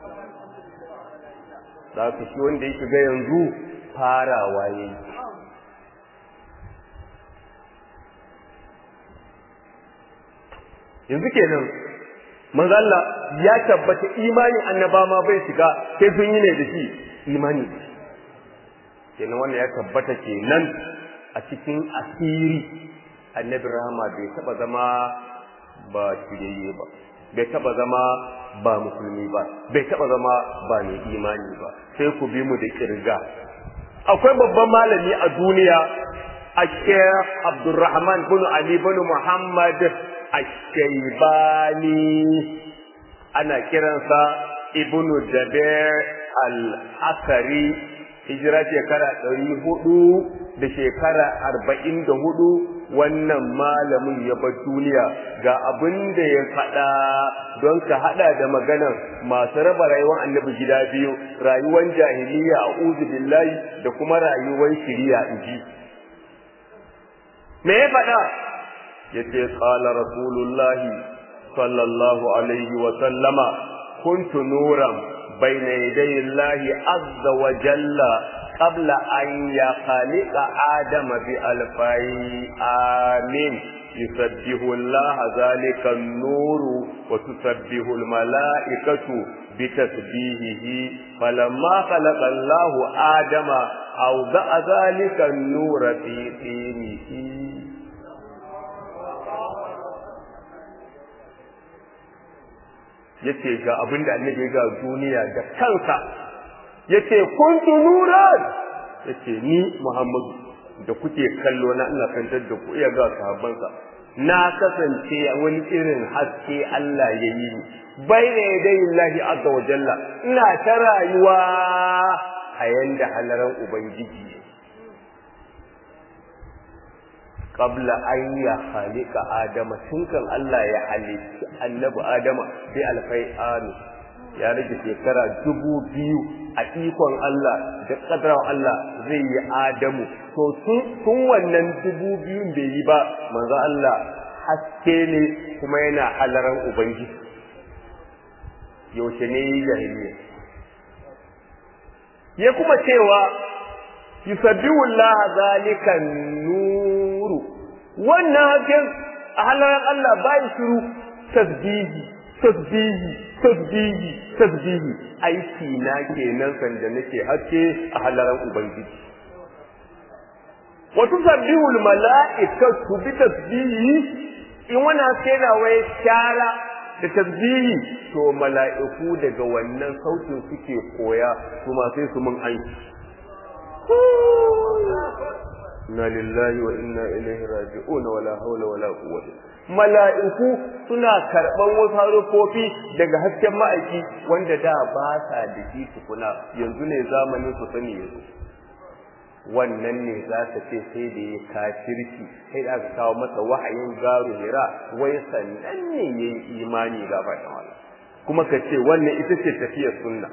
za ka shi wanda ya shiga yanzu farawa ya yi yanzu kenan manzo Allah ya tabbata imanin annaba ma bai shiga sai sun yi ne da shi imani kenan wannan ya tabbata kenan a cikin asiri annabi rahama bai taba zama ba shirye ba bai taba zama ba musulmi ba bai taba zama ba mai imani ba sai ku bi mu da kirga akwai babban malami a duniya a Sheikh Abdulrahman bin Ali bin Muhammad Ash-Shaybani ana kiransa Ibn Jabir al-Asari hijira shekara ɗari hudu da shekara arba'in da hudu wannan malamin ya bar duniya ga abin da ya faɗa don ka haɗa da maganan masu raba rayuwar annabi gida biyu rayuwar jahiliya a uzu billahi da kuma rayuwar shiriya inji me ya faɗa ya ce ƙala rasulullahi sallallahu alaihi wa sallama kuntu nuran bayna yadayi Allahi azza wa jalla قبل أن يخلق آدم بألفي آمين يسبح الله ذلك النور وتسبح الملائكة بتسبيحه فلما خلق الله آدم أوضع ذلك النور في طينه yace ga abin da annabi ga duniya da kansa yace kuntu nuran yace ni Muhammadu da kuke kallo na ina kantar da ku iya ga sahabbansa na kasance wani irin haske Allah ya yi ni bayna yadayi Allah azza wa jalla ina ta rayuwa a yanda halaran ubangiji qabla an ya khaliqa adama tun kan Allah ya halitta annabi adama bi alfai amin ya rage shekara dubu biyu a ikon Allah da ƙadarar Allah zai yi Adamu to tun wannan dubu biyun bai yi ba manzo Allah haske ne kuma yana halaran Ubangiji yaushe ne yi jahiliya ya kuma cewa yusabbihu Allah zalika nuru wannan hakken a halaran Allah bai shiru tasbihi tasbihi tasbihi tasbihi aiki na kenan sanda nake haske a halaran ubangiji wa tusabbihu al mala'ikatu bi tasbihi in wani haske na wai shara da tasbihi to mala'iku daga wannan sautin suke koya kuma sai su mun aiki inna lillahi wa inna ilaihi raji'un wala hawla wala quwwata mala'iku suna karban wasu harufofi daga hasken ma'aiki wanda da ba sa da shi tukuna yanzu ne zamanin su sani yanzu wannan ne za ta ce sai da ya kafirci sai da aka kawo masa wahayin garu hira wai sannan ne ya yi imani ga bayan kuma ka ce wannan ita ce tafiyar sunna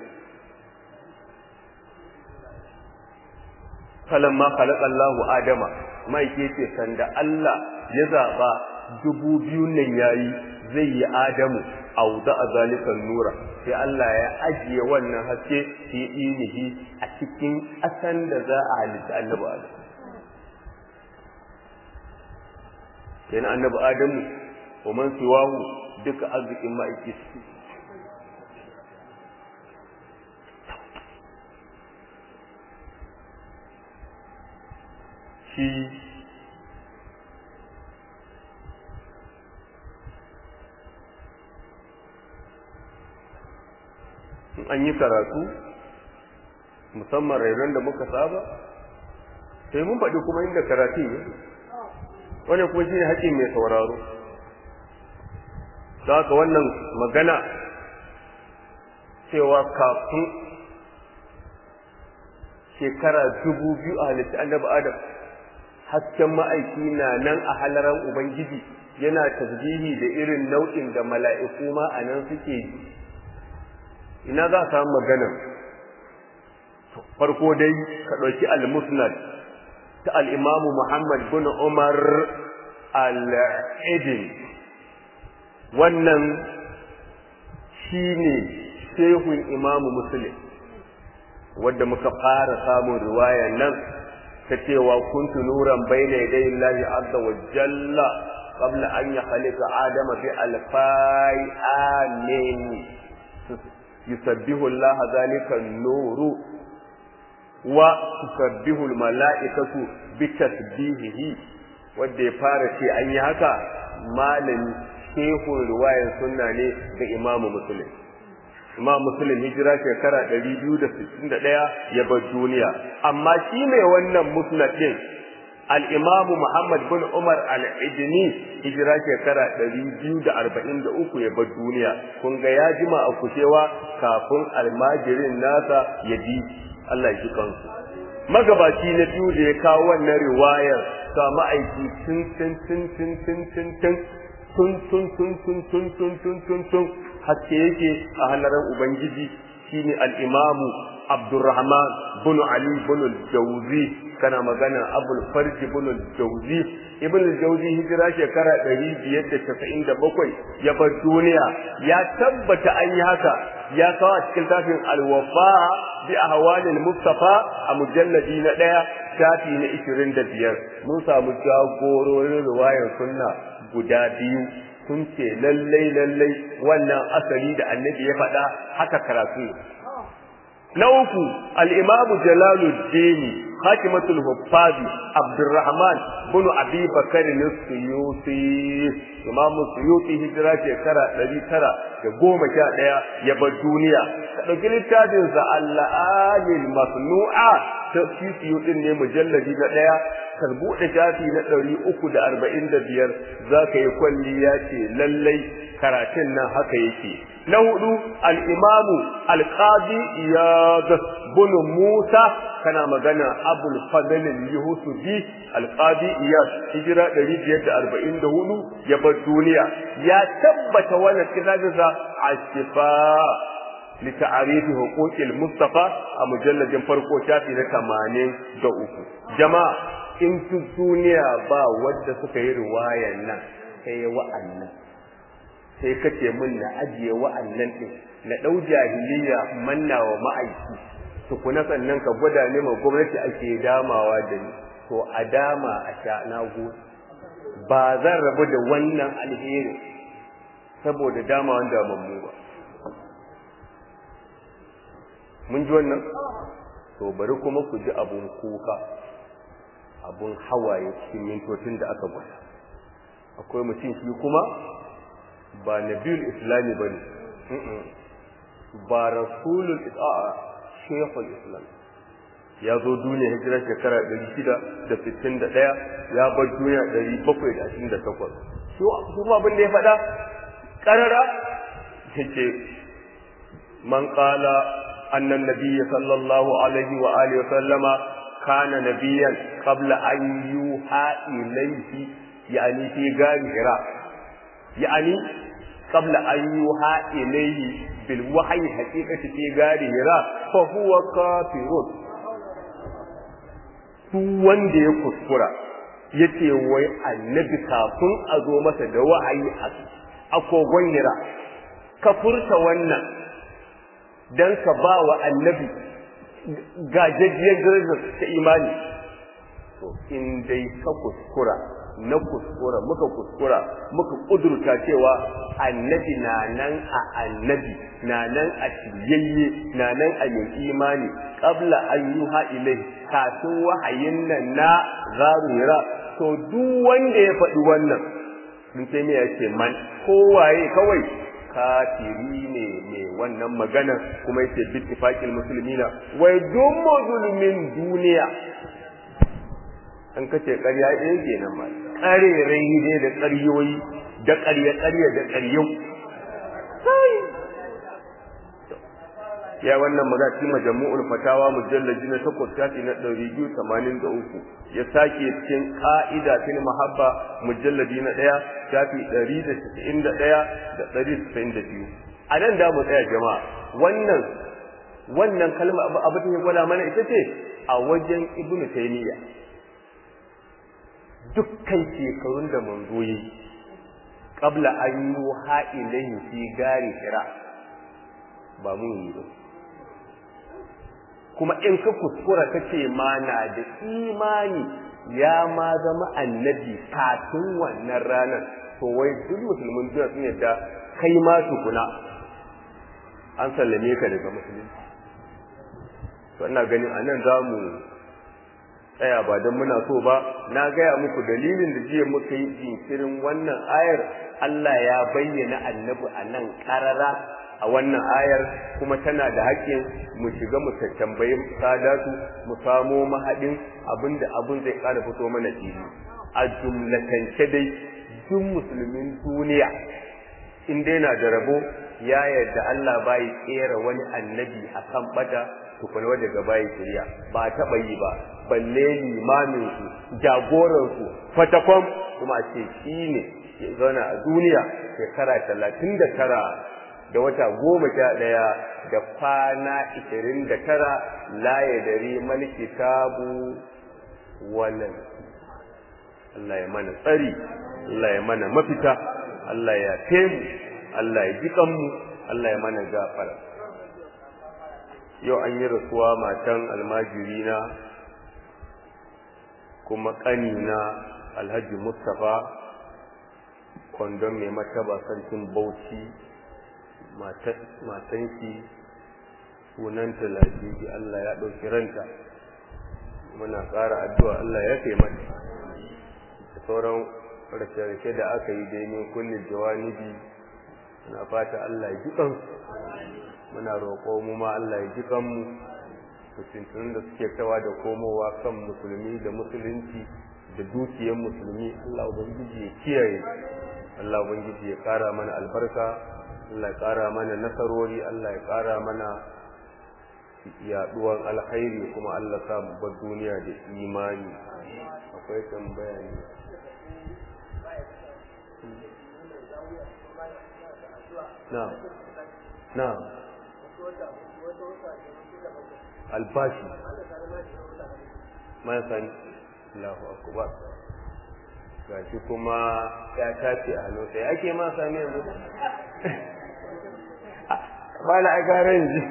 falamma khalaqa Allahu Adama mai ke ce sanda Allah ya zaba dubu biyu nan yayi zai yi Adamu auda azalikan nura sai Allah ya ajiye wannan haske fi inihi a cikin asan da za a halitta annabi Adam kenan annabi Adamu wa man siwahu duka arzikin ma'aiki shi in an yi karatu musamman rainon da muka saba sai mun faɗi kuma inda karatu ne wani kuma shi ne haƙƙin mai sauraro da haka wannan magana cewa kafin shekara dubu biyu a halitta annabi adam hasken ma'aiki na nan a halaran ubangiji yana tasbihi da irin nau'in da mala'iku ma a nan suke yi ina za a samu magana farko dai ka ɗauki al-musnad ta al-imamu muhammad bin umar al-idin wannan shine shehun imamu muslim wadda muka fara samun riwaya nan ta cewa kuntu nuran bayna yaday Allah azza wa jalla qabla an yakhliqa adama bi alfai amin yusabbihu Allah zalika nuru wa tusabbihu almalaikatu bi tasbihihi wanda ya fara ce an yi haka malami shehun riwayar sunna ne ga imamu muslim imam muslim hijira shekara 261 ya bar duniya amma shi mai wannan musnad din al-imam Muhammad bin Umar al-Idni hijira shekara 243 ya bar duniya kun ga ya jima a kushewa kafin almajirin nasa ya bi Allah ya ji kansu magabaci na biyu da ya kawo wannan riwayar sa ma'aiki tun tun tun tun tun tun tun tun tun tun tun tun tun tun tun haske yake a halaran ubangiji shine al-imamu abdurrahman bin ali bin al-jawzi kana magana abul farji bin al-jawzi ibn al-jawzi hijira shekara 597 ya bar duniya ya tabbata an yi haka ya kawo a cikin tafin al-wafa bi ahwalil mustafa a mujalladi na daya shafi na 25 mun samu jagororin riwayar sunna guda biyu sun ce lallai lallai wannan asali da annabi ya faɗa haka karatu na uku al-imamu jalaluddin hakimatul huffazi abdurrahman bin abi bakar suyuti imamu suyuti hijira shekara ɗari tara da goma sha ɗaya ya bar duniya ka ɗauki littafin sa al-alil masnu'a ta suyuti ne mujalladi na ɗaya ka buɗe shafi na ɗari uku da arba'in da biyar za ka yi kwalliya ce lallai karatun nan haka yake na hudu al'imamu alƙadi ya bunu musa kana magana abul fadalin yuhusufi alƙadi iya hijira ɗari biyar da arba'in da hudu ya bar duniya ya tabbata wannan kitabinsa a shifa لتعريف حقوق المصطفى a mujalladin farko shafi na 83 jama'a in duniya ba wadda suka yi riwayar nan sai wa'annan sai kace min na ajiye wa'annan din na dau jahiliya manna wa ma'aiki tukuna sannan ka gwada ne ma gwamnati ake damawa da ni to a dama a sha na ba zan rabu da wannan alheri saboda dama wanda mammu ba mun ji wannan to bari kuma ku ji abun kuka abun hawaye cikin mintocin da aka gwada akwai mutum shi kuma ba nabiyul islami ba ne ba rasulul isa'a shekul islam ya zo duniya hijira shekara 661 ya bar duniya 728 shi kuma abin da ya faɗa ƙarara yake man ƙala أن النبي صلى الله عليه وآله وسلم كان نبيا قبل أن يوحى إليه يعني في غار هراء يعني قبل أن يوحى إليه بالوحي حقيقة في غار هراء فهو كافر duk wanda ya kuskura ya ce wai annabi kafin a zo masa da wahayi a kogon hira ka furta wannan don ka ba wa annabi gajajiyar darajar ta imani to in dai ka kuskura na kuskura muka kuskura muka kudurta cewa annabi na nan a annabi na nan a shiryayye na nan a yin imani qabla an yuha ilai kafin wahayin nan na zarura to duk wanda ya faɗi wannan mun sai me yace man kowaye kawai kafiri ne mai wannan magana kuma yace bittifaqil muslimina wai duk musulmin duniya an kace ƙarya ɗaya kenan ma ƙarerai ne da ƙaryoyi da ƙarya ƙarya da ƙaryau ya wannan magana cikin majmu'ul fatawa mujalladi na 8 shafi na 283 ya sake cikin qa'ida fil mahabba mujalladi na 1 shafi 191 da 192 a nan da mu tsaya jama'a wannan wannan kalma abu da ya gwada mana ita ce a wajen ibnu taymiya dukkan shekarun da manzo yi qabla an yuha ilayhi fi gari hira ba mun yi ba kuma in ka kuskura ka ce ma na da imani ya ma zama annabi kafin wannan ranar to wai duk musulmin duniya sun yadda kai ma tukuna an sallame ka daga musulunci to ina ganin anan za mu tsaya ba don muna so ba na gaya muku dalilin da jiya muka yi jinkirin wannan ayar Allah ya bayyana annabi a nan ƙarara a wannan ayar kuma tana da haƙƙin mu shiga mu tambayi sadatu mu samo mahaɗin abinda abin zai ƙara fito mana fili a jumlatance dai duk musulmin duniya in dai na da rabo ya yarda Allah bai kera wani annabi a kan bata tukuna wanda gaba ya shirya ba taɓa yi ba balle limamin su jagoran su fatakwam kuma ce shi ne ya zauna a duniya shekara talatin da tara da wata goma sha ɗaya da kwana ishirin da tara la ya dare mal kitabu walan Allah ya mana tsari Allah ya mana mafita Allah ya taimu Allah ya ji kanmu Allah ya mana gafara yau an yi rasuwa matan almajirina kuma ƙanina alhaji mustapha kwandon mai mataba sarkin bauchi matan shi sunanta lafiji Allah ya ɗauki ranta muna ƙara addu'a Allah ya kai mata da sauran rashe-rashe da aka yi dai min kullum jawanibi muna fata Allah ya ji kansu muna roƙo mu ma Allah ya ji kanmu mutuntunan da suke kawa da komowa kan musulmi da musulunci da dukiyar musulmi Allah ubangiji ya kiyaye Allah ubangiji ya ƙara mana albarka Allah ya ƙara mana nasarori Allah ya ƙara mana yaɗuwan alkhairi kuma Allah sa mu bar duniya da imani akwai tambaya ne na'am na'am albashi mai sani Allahu akbar gashi kuma ya tace a hannu sai ake ma sami yanzu ba na a garin ji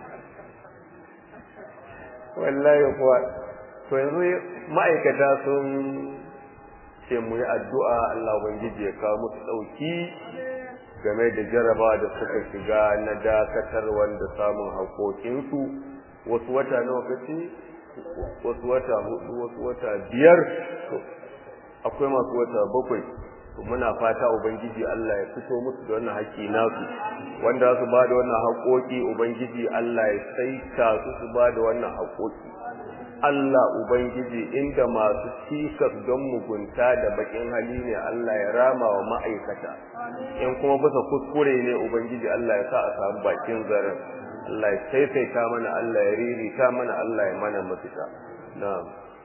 wallahi kuwa to yanzu ma'aikata sun ce mu yi addu'a Allah ubangiji ya kawo musu ɗauki game da jarabawa da suka shiga na dakatar wanda samun haƙoƙinsu wasu wata nawa kace wasu wata hudu wasu wata biyar akwai masu wata bakwai muna fata ubangiji Allah ya fito musu da wannan haƙƙi nasu wanda su ba da wannan haƙoƙi ubangiji Allah ya saita su su ba da wannan haƙoƙi Allah ubangiji inda masu cikas don mugunta da bakin hali ne Allah ya rama wa ma'aikata in kuma bisa kuskure ne ubangiji Allah ya sa a samu bakin zaren Allah ya saisaita mana Allah ya ririta mana Allah ya mana mafita na'am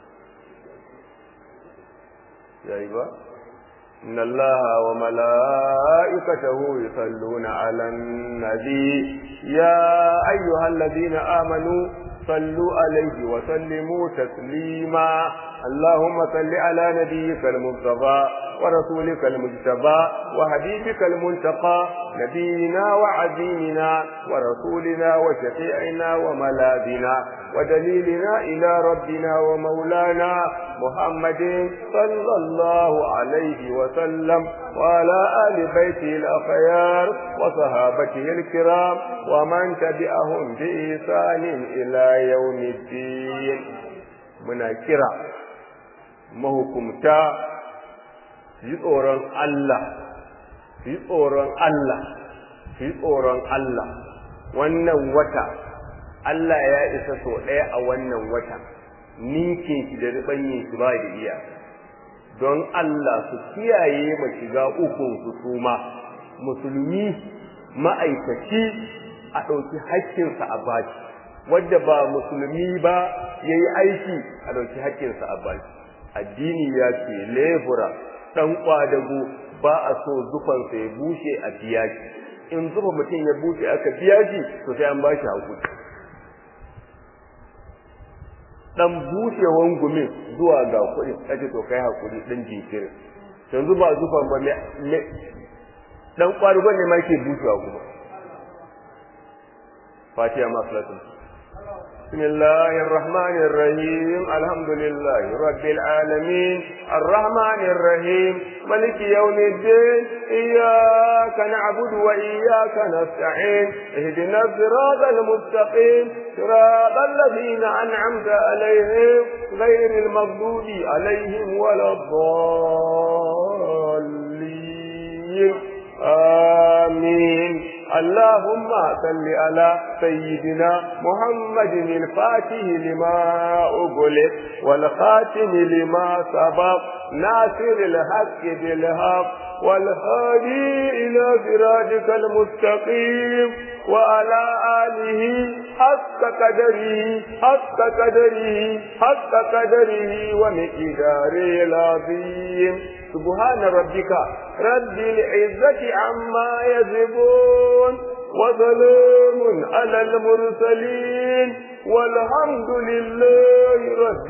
yayi ba إن الله وملائكته يصلون على النبي يا أيها الذين آمنوا صلوا عليه وسلموا تسليما اللهم صل على نبيك المصطفى ورسولك المجتبى وحبيبك المنتقى نبينا وعزيمنا ورسولنا وشفيعنا وملاذنا ودليلنا إلى ربنا ومولانا محمد صلى الله عليه وسلم وعلى آل بيته الأخيار وصحابته الكرام ومن تبعهم بإحسان إلى يوم الدين من كرا mahukumta yi tsoron Allah yi tsoron Allah su yi tsoron Allah wannan wata Allah ya isa so ɗaya a wannan wata ninke shi da riɓanye shi ba da iya don Allah su kiyaye ma shiga ukun su suma musulmi ma'aikaci a ɗauki haƙƙinsa a baki wadda ba musulmi ba ya yi aiki a ɗauki haƙƙinsa a baki addini ya ce lebura ɗan ƙwadago ba a so zufansa ya bushe a biya shi in zufa mutum ya bushe aka biya shi to sai an ba shi haƙuri ɗan bushewan gumin zuwa ga kuɗi kace to kai haƙuri ɗan jinkirin yanzu ba zufan ba ɗan ƙwadago ne ma ke bushewa kuma فاتحة مصلة بسم الله الرحمن الرحيم الحمد لله رب العالمين الرحمن الرحيم ملك يوم الدين إياك نعبد وإياك نستعين اهدنا الصراط المستقيم صراط الذين أنعمت عليهم غير المغضوب عليهم ولا الضالين آمين اللهم صل على سيدنا محمد الفاتح لما أغلق والخاتم لما سبق ناصر الحق بالحق والهادي إلى صراطك المستقيم وعلى آله حق قدره حق قدره حق قدره ومقداره العظيم سبحان ربك رب العزة عما يصفون وسلام على المرسلين والحمد لله رب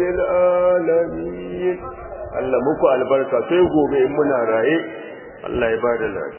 العالمين Allah muku albarka sai gobe in muna raye Allah ya bada lafiya